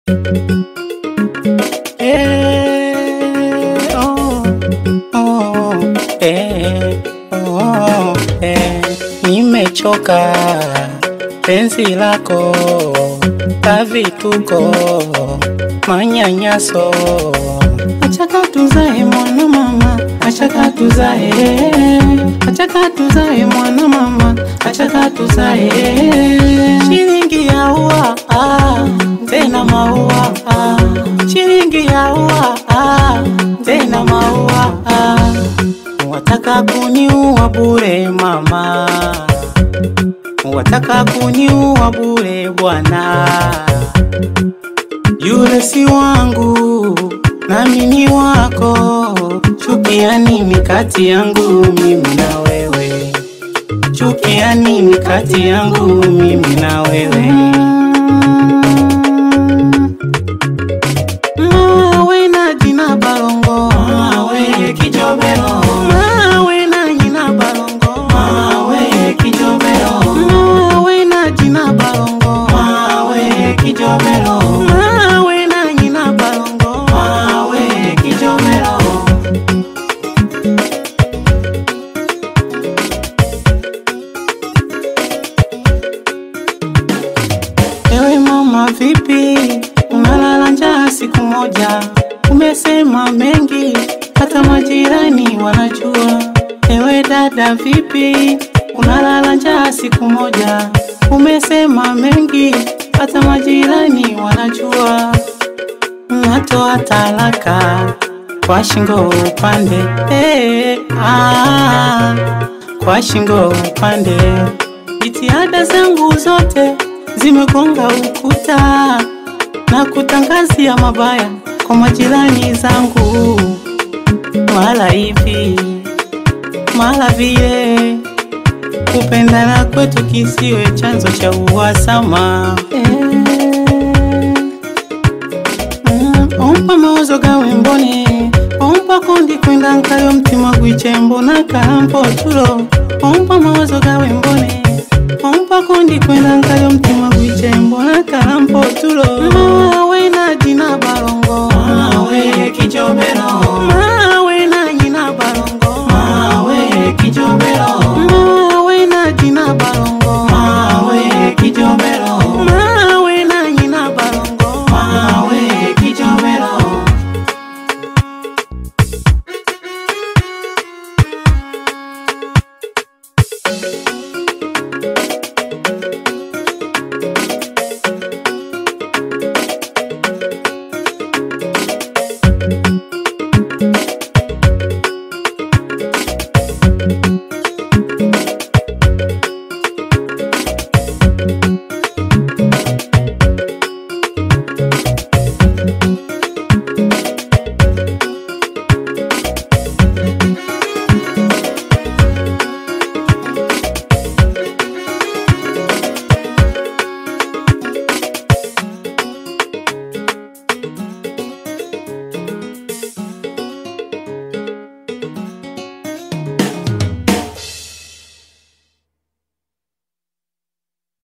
Eh, oh, oh, eh, oh, eh, nimechoka penzi lako la vituko manyanyaso, achaka tuzae mwana mama, achaka tuzae, achaka tuzae mwana mama, achaka tuzae shilingi ya ua ah, tena maua ah, shilingi ya ua ah, tena maua ah, wataka kuniua bure mama, wataka kuniua bure bwana, yule si wangu nami ni wako, chukia nini kati yangu mimi na wewe? Chukia nini kati yangu mimi na wewe? Mawe na jina balongo, mawe kijobero, mawe na jina balongo, mawe kijobero, mawe na jina balongo, mawe kijobero, mawe na jina balongo, mawe kijobero. Ewe mama, vipi, unalala njaa siku moja? Umesema mengi, hata majirani wanajua. Ewe dada, vipi, unalala njaa siku moja? Umesema mengi, hata majirani wanajua. Natoa talaka kwa shingo upande, eh, ah, kwa shingo upande. Jitihada zangu zote zimegonga ukuta na kutangazia mabaya kwa majirani zangu, mara hivi mara vile, kupendana kwetu kisiwe chanzo cha uhasama eh. Mm, ompa mawazo gawe mbone ompa kondi kwenda nkayo mtima gwichembo na kalampo tulo ompa mawazo gawe mbone ompa kondi kwenda nkayo mtima gwichembo na kalampo tulo mawe na jina balongo mawe kijobero mawe na jina balongo mawe kijobero mawe na jina balongo mawe kijobero mawe na jina balongo mawe kijobero